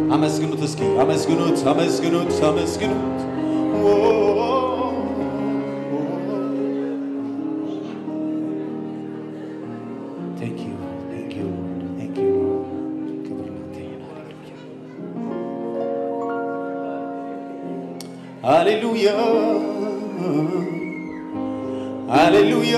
አመስግኑት እስኪ አመስግኑት አመስግኑት አመስግኑት ኦ፣ Thank you, thank you, thank you. ክብር ላንተ ይሁን። ሃሌሉያ ሃሌሉያ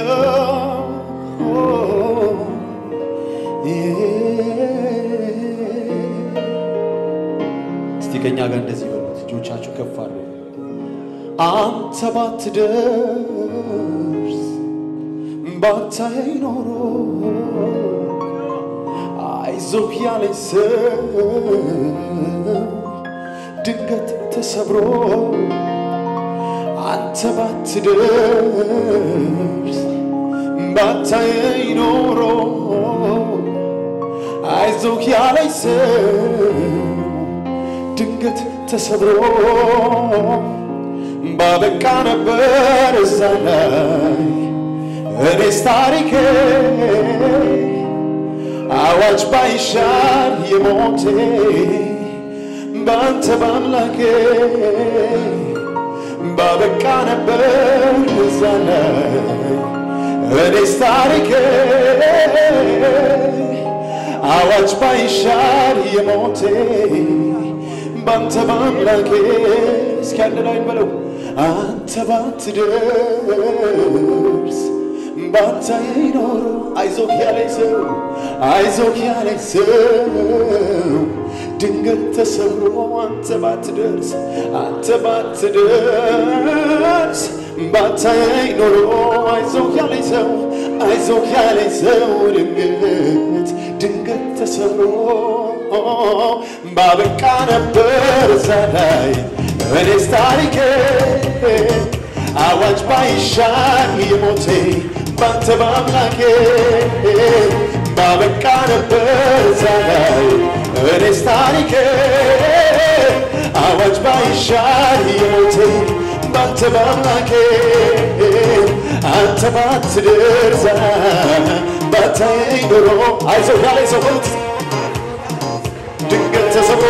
እስቲ ከኛ ጋር እንደዚህ በሉት፣ እጆቻችሁ ከፍ አሉ። አንተ ባትደርስ ባታይ ኖሮ አይዞህ ያለኝ ሰው ድንገት ተሰብሮ አንተ ባትደርስ ባታየኝ ኖሮ አይዞህ ያለኝ ሰው ድንገት ተሰብሮ ባበቃ ነበር እዛ ላይ እኔስ ታሪኬ አዋጅ ባይሻር የሞቴ በአንተ በአምላኬ ባበቃ ነበር እዛ ላይ እኔስ ታሪኬ አዋጅ ባይሻር የሞቴ በአንተ በአምላኬ እስኪ አንድ ላይ በለው አንተ ባትደርስ ባታየኝ ኖሮ አይዞህ ያለኝ ሰው አይዞህ ያለኝ ሰው ድንገት ተሰብሮ አንተ ባትደርስ አንተ ባትደርስ ባታየኝ ኖሮ አይዞህ ያለኝ ሰው አይዞህ ያለኝ ሰው ድንገት ድንገት ተሰብሮ ባበቃ ነበር እዛ ላይ እኔስ ታሪኬ አዋጅ ባይሻር የሞቴ ባንተ በአምላኬ ባበቃ ነበር እዛ ላይ እኔስ ታሪኬ አዋጅ ባይሻር የሞቴ ባንተ በአምላኬ አንተ ባትደርስ ባታየኝ ኖሮ አይዞህ ያለኝ ሰው በሉት ድንገት ተሰብሮ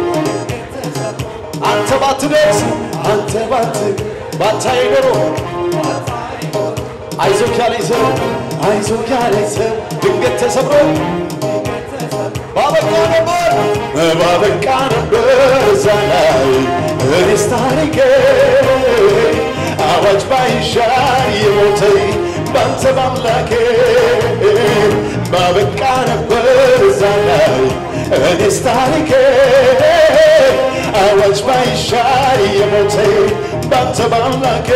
አንተ ባትደርስ አንተ ባት ባታየኝ ኖሮ አይዞህ ያለኝ ሰው አይዞህ ያለኝ ሰው ድንገት ተሰብሮ ባበቃ ነበር ባበቃ ነበር እዛ ላይ እኔስ ታሪኬ አዋጅ ባይሻር የሞተኝ ባንተ በአምላኬ ባበቃ ነበር እዛ ላይ እኔስ ታሪኬ አዋጅ ባይሻር የሞተኝ ባንተ በአምላኬ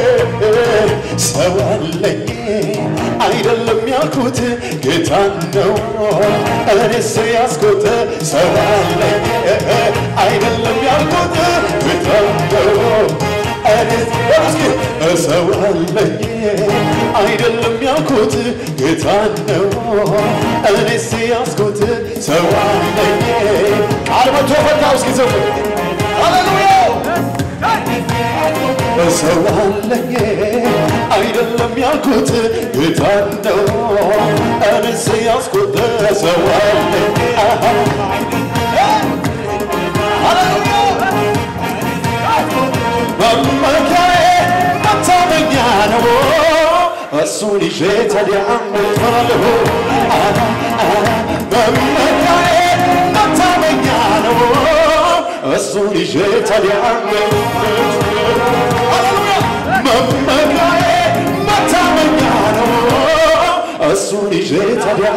ሰው አለኝ አይደለም ያልኩት ጌታን ነው እኔስ ያስኩት ሰው አለኝ አይደለም ያልኩት ጌታን ነው እኔስ እስኪ ሰው አለኝ አይደለም ያልኩት ጌታን ነው እኔስ ያስኩት ሰው አለኝ ቃል መቶ ፈታው እስኪ ዘው ሃሌሉያ ሰው አለኝ አይደለም ያልኩት ጌታን ነው እኔስ ያስኩት ሰው አለኝ መመኪያዬ መታመኛ ነው እሱን ይዤ ታዲያ እሞታለሁ መመኪያዬ መታመኛ ነው እሱን ይዤ ታዲያ መመኪያዬ መታመኛ ነው እሱን ይዤ ታዲያ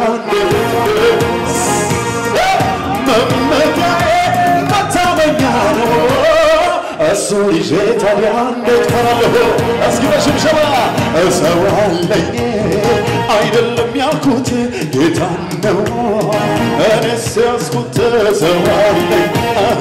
መመኪያዬ መታመኛ ነው እሱን ይዤ ታዲያ እንዴት ፈራለሁ? እስኪ በሽብሸባ ሰው አለኝ አይደለም ያልኩት ጌታን ነው እኔስ ያስኩት ሰው አለኝ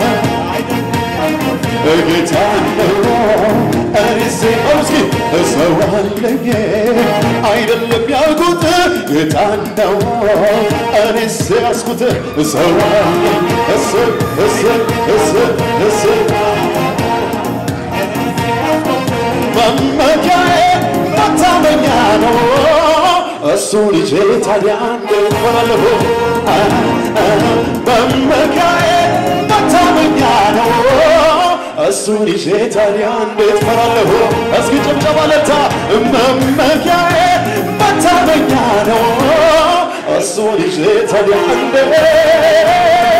ጌታን ነው እኔስ እስኪ ሰው አለኝ አይደለም ያልኩት ጌታን ነው እኔስ ያስኩት ሰው አለኝ እስ እስ እስ እስ መመኪያዬ መታመኛ ነው እሱ እሱን ይዤ ታዲያ እንዴት እፈራለሁ? መመኪያዬ መታመኛ ነው እሱን ይዤ ታዲያ እንዴት እፈራለሁ? እስኪ ጭብጨባ ለታ መመኪያዬ መታመኛ ነው እሱን ይዤ ታዲያ እንዴት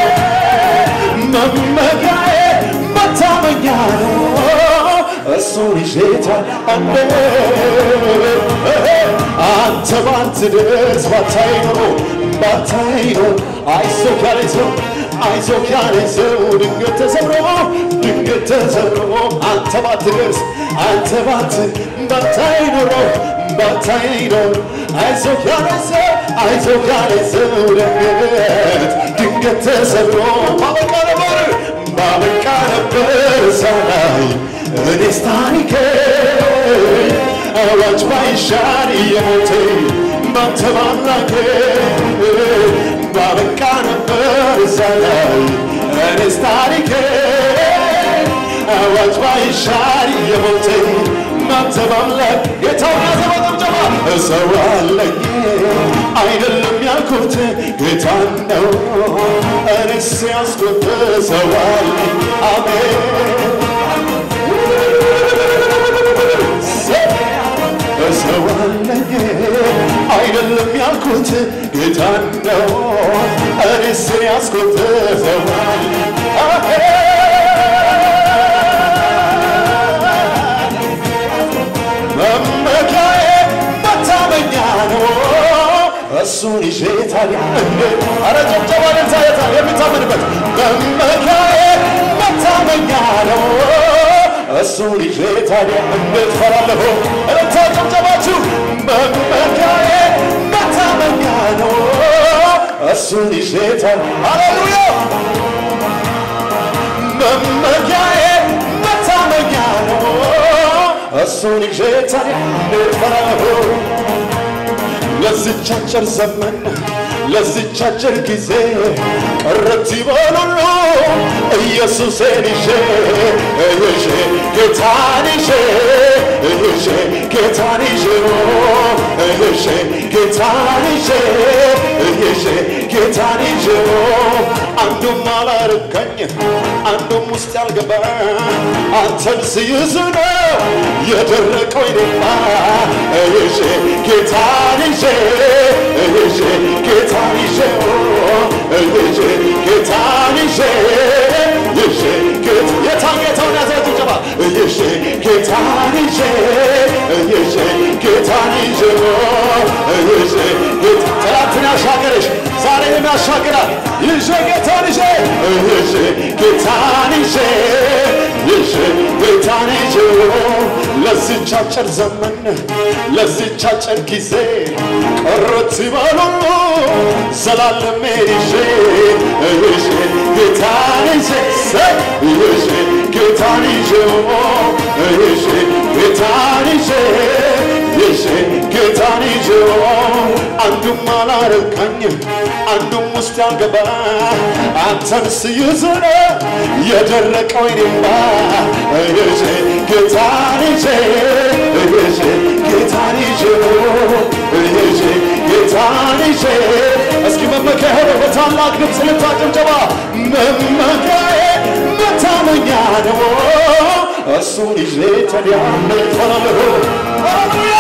መመኪያዬ መታመኛ ነው እሱን ይዤ ታዲያ እንዴት አንተ ባትደርስ ባታይ ኖሮ ባታይ ኖሮ አይዞህ ያለኝ ሰው አይዞህ ያለኝ ሰው ድንገት ተሰብሮ ድንገት ተሰብሮ አንተ ባትደርስ አንተ ባት ባታይ ኖሮ ባታይ ኖሮ አይዞህ ያለኝ ሰው አይዞህ ያለኝ ሰው ድንገት ድንገት ተሰብሮ ባበቃ ነበር ባበቃ ነበር ሳላይ እኔስ ታሪኬ አዋጅ ባይሻር የሞቴ ባንተ ባምላኬ ባበቃ ነበር እዛ ላይ እኔስ ታሪኬ አዋጅ ባይሻር የሞቴ ባንተ ባምላክ ጌታውን ያዘባ ጭብጨባ ሰው አለኝ አይደለም ያልኩት ጌታ ነው እኔስ ያስኩት ሰው አለኝ አሜን ሰው አለኝ አይደለም ያልኩት ጌታ ነው እኔስ ያስኩት ሰው መመኪያዬ መታመኛ ነው እሱን ይዤ ታዲያ እንዴት አረ ጨብጨባ ለታ የታ የሚታመንበት መመኪያዬ መታመኛ ነው እሱን ይዤ ታዲያ እንዴት ፈራለሁ? እረታ ጨብጨባችሁ መመኪያዬ መታመኛ ነው እሱን ይዤ ታዲያ ሃሌሉያ መመኪያዬ መታመኛ ነው እሱን ይዤ ታዲያ እንዴት ፈራለሁ? ለዚች አጭር ዘመን ለዚች አጭር ጊዜ ቀረት ይበሉሉ ኢየሱሴን ይዤ ይዤ ጌታን ይዤ ይዤ ጌታን ይዤ ይዤ ጌታን ይዤ ይዤ ጌታን ይዤ አንዱም አላረካኝ አንዱም ውስጥ ያልገባ አንተን ስይዝ ነው የደረቀው ይደማ ይዤ ጌታን ይዤ ይዤ ጌታን ይዤ ይዤ ጌታን ይዤ ይዤ የታን ጌታውን ያዘው ጭብጨባ ይዤ ጌታን ይዤ ይዤ ጌታን ይዤ ይዤ ትናንትን ያሻገረሽ ዛሬንም ያሻግራል ይዤ ጌታን ይዤ ይዤ ጌታን ይዤ ይዤ ጌታን ይዤ ለዚች አጭር ዘመን ለዚች አጭር ጊዜ ቀረት ይበሉሉ ዘላለም ይዤ ይዤ ጌታን ይዤ ይዤ ጌታን ይዤ ይዤ ጌታን ይዤ ይዤ ጌታን ይዤ አንዱም አላረካኝ አንዱም ውስጥ ያልገባ አንተን ስይዝ ነው የደረቀው ይኔማ ይዤ ጌታን ይዤ ይዤ ጌታን ይዤ ይዤ ጌታን ይዤ እስኪ መመኪያ ሆነ በታላቅ ድምፅ ልታ ጭብጨባ መመኪያዬ መታመኛ ነው እሱን ይዤ ታዲያ እንዴት እፈራለሁ? ሃሌሉያ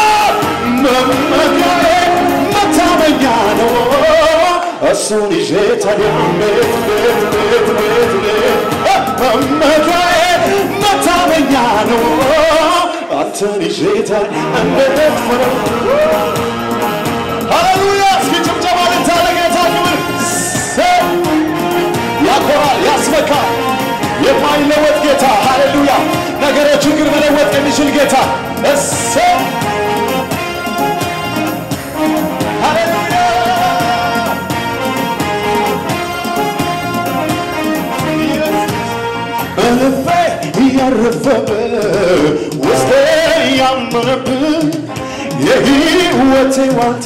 መመኪያዬ መታመኛ ነው እሱን ይዤ ታዲያ እንዴት እንዴት እንዴት እንዴት እንዴት መመኪያዬ መታመኛ ነው አንተን ይዤ ታዲያ እንዴት እፈራለሁ? ሃሌሉያ እስኪ ጭብጨባ ልታ ለጌታ ክብር ያኮራል፣ ያስመካል። የማይለወጥ ጌታ ሃሌሉያ! ነገሮችን ግን መለወጥ የሚችል ጌታ እሰ ሃሌሉያ! ልቤ እያረፈብህ ውስጤ ያመነብህ የሕይወቴ ዋልታ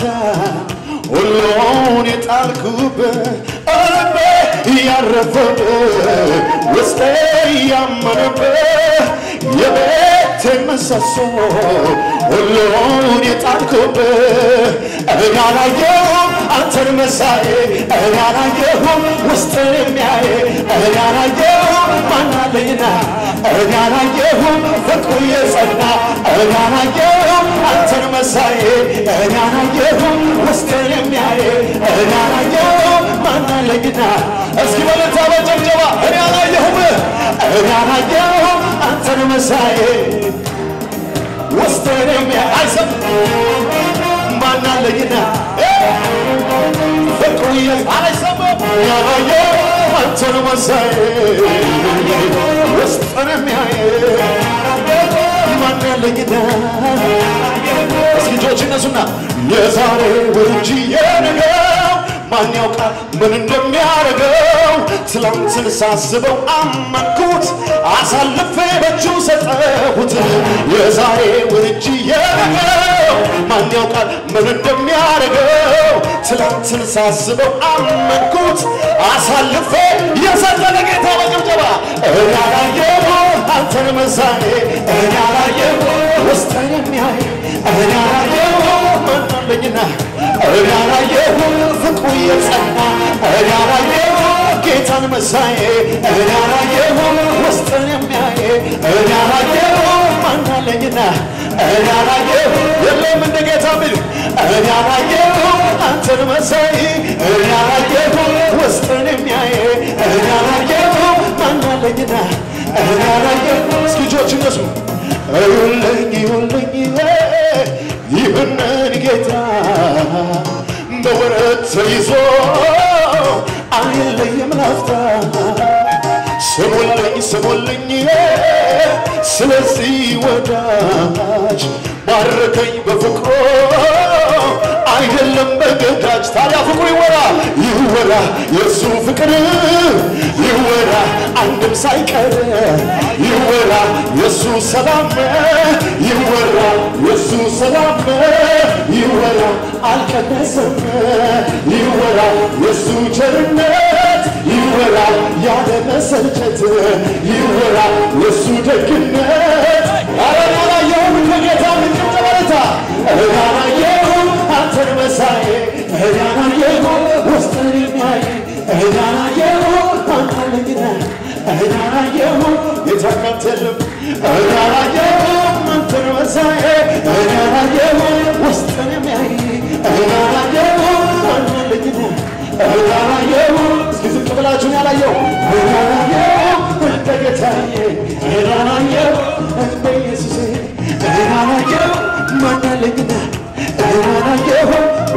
ሁሉን የጣልኩብህ ልቤ እያረፈብህ ውስጤ ያመነብህ የቤቴ ምሰሶ ሁሉን የጣልኩብህ እኔ አላየሁም አንተን መሳዬ እኔ አላየሁም ውስጥን የሚያይ እኔ አላየሁም ማናለኝና እኔ አላየሁም ፍቅሩ የጸና እኔ አላየሁም አንተን መሳዬ እኔ አላየሁም ውስጥን የሚያይ እኔ አላየሁም ማናለኝና እስኪ በለታ በጨብጨባ እኔ አላየሁም እኔ አላየሁም አንተን መሳዬ ውስጥን የሚያይ አይሰም ማናለኝና ፍቅሩ የአይሰም ያላየሁም አንተን መሳዬ ውስጥን የሚያይ ማናለኝና እስኪ እጆች እነሱና የዛሬ ውርጅ የነገው ማን ያውቃል ምን እንደሚያደርገው ትላንትን ሳስበው አመንኩት አሳልፌ በእጁ ሰጠሁት የዛሬ ውርጅ የነገው ማን ያውቃል ምን እንደሚያደርገው ትላንትን ሳስበው አመንኩት አሳልፌ የሰጠነ ጌታ በጭብጨባ እኔ አላየሁ አንተን መሳኔ እኔ አላየሁ ውስጥን የሚያይ እኔ አላየሁ ማናለኝና እኔ አላየሁ ፍቅሩ የጸና እኔ አላየሁ ጌታን መሳዬ እኔ አላየሁ ውስጥን የሚያይ እኔ አላየሁ ማናለኝና እኔ አላየሁ የለም እንደ ጌታ ቢል እኔ አላየሁ አንተን መሳይ እኔ አላየሁ ውስጥን የሚያይ እኔ አላየሁ ማናለኝና እኔ አላየሁ እስኪ እጆች እነሱ እዩልኝ እዩልኝ ይህንን ጌታ በወረት ተይዞ አይለይም ላፍታ ስሙልኝ ስሙልኝ ስለዚህ ወዳጅ ባረከኝ በፍቅሮ አይደለም በገዳጅ ታዲያ ፍቅሩ ይወራ ይወራ የእሱ ፍቅር ይወራ አንድም ሳይቀር ይወራ የእሱ ሰላም ይወራ የእሱ ሰላም ይወራ አልቀነሰም ይወራ የእሱ ቸርነት ይወራ ያለ መሰልቸት ይወራ የእሱ ደግነት አረናላየሁም ከጌታ ምንጭብጨበረታ እራናየሁም አንተን መሳዬ እራናየሁ ውስጥን የሚያይ እራናየሁ አንታለኝና እራናየሁ የታካት የለም እራናየሁም አንተን መሳዬ እራናየሁ ውስጥን የሚያይ እራናየሁ አንታለኝና እራናየሁ እስኪ ዝቅ ብላችሁን ያላየው እራናየሁ እንደ ጌታዬ እራናየሁ እንደ ኢየሱሴ እራናየሁ ማናለኝና እራናየሁ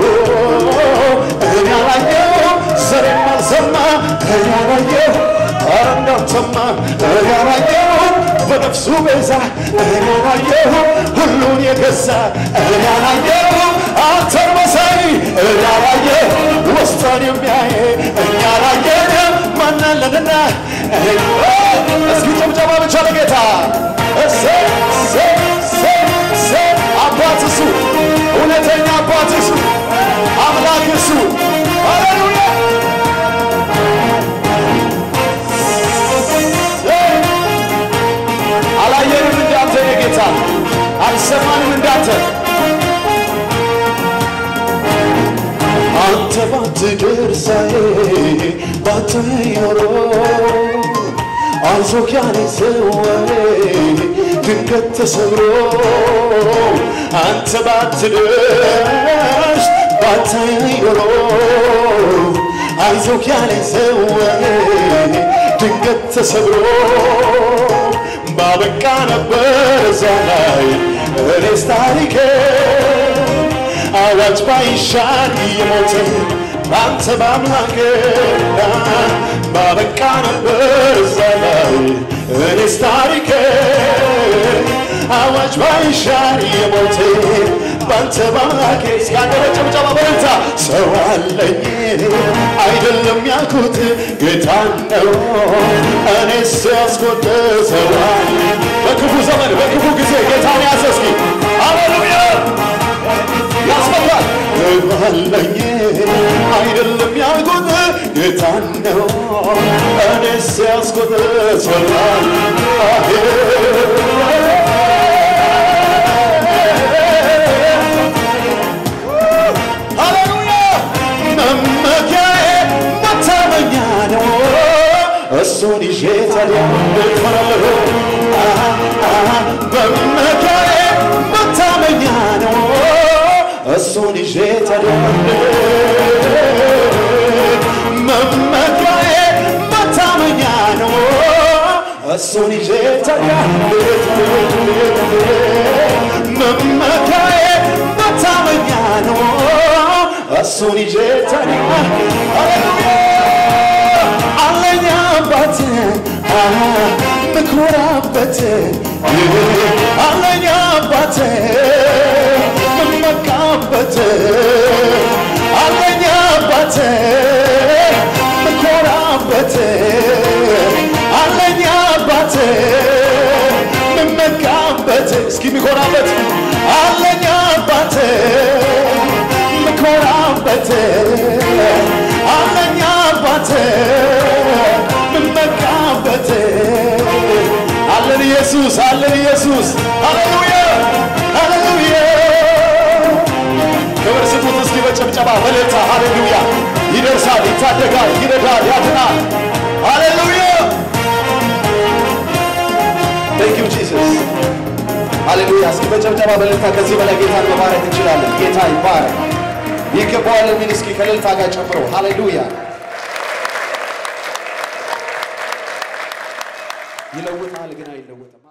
እራናየሁ ዘሬም አልሰማ እራናየሁ ኧረ እንዳልሰማ እራናየሁ በነፍሱ ቤዛ እራናየሁ ሁሉን የገዛ እራናየሁ አንተን መሳይ እራናየሁ ውስጥን የሚያይ እኛ ላየን ማናለንና እስኪ ጭብጨባ ብቻ ለጌታ እሰይ እሰይ እሰይ እሰይ አባት እሱ እውነተኛ አባት እሱ አምላክ እሱ ሃሌሉያ አላየንም እንዳንተ የጌታ አልሰማንም እንዳንተ አንተ ባትደርሳዬ ባትኖሮ አይዞህ ያለኝ ሰወሬ ድንገት ተሰብሮ አንተ ባትደርስ ባታየኝ ኖሮ አይዞህ ያለኝ ሰወሬ ድንገት ተሰብሮ ባበቃ ነበር እዛ ላይ እኔስ ታሪኬ አዋጅ ባይሻር የሞተ በአንተ በአምላክ ባበቃ ነበር እዛ ላይ እኔስ ታሪኬ አዋጅ ባይሻር የሞተ በአንተ በአምላክ እስካገረ ጭብጨባ በረታ ሰው አለኝ አይደለም ያልኩት ጌታ ነው እኔስ ያስቆጠ ሰው አለኝ በክፉ ዘመን በክፉ ጊዜ ጌታን ያዘ እስኪ ሃሌሉያ ያስፈራል አለኝ አይደለም ያልኩት ጌታ ነው እኔስ ያስኩት ሰላም እኮራለሁ አሃ አሃ መመኪያዬ መታመኛ ነው እሱን ይዤ ታዲያ መመኪያዬ መታመኛ ነው እሱን ይዤ ታዲያ መመኪያዬ መታመኛ ነው እሱን ይዤ ታዲያ ሃሌሉያ አለኝ አባት ምኮራበት አለኝ አባት ምመካበት አለኝ አባት ምኮራበት አለኝ አባት ምመካበት እስኪ ሚኮራበት አለኝ አባት ምኮራበት አለኝ አባት ምመካበት አለን ኢየሱስ አለን ኢየሱስ ሃሌሉያ ሃሌሉያ ክብር ስጡት እስኪ በጭብጨባ በሌታ ሃሌሉያ ይደርሳል ይታደጋል ይረዳል ያድናል ሃሌሉያ ቴንክ ዩ ጂሰስ ሃሌሉያ እስኪ በጭብጨባ በሌታ ከዚህ በላይ ጌታን መባረክ እንችላለን ጌታ ይባረክ ይገባዋል የሚል እስኪ ከእልልታ ጋር ጨምሮ ሃሌሉያ ይለውጣል ግን አይለወጥም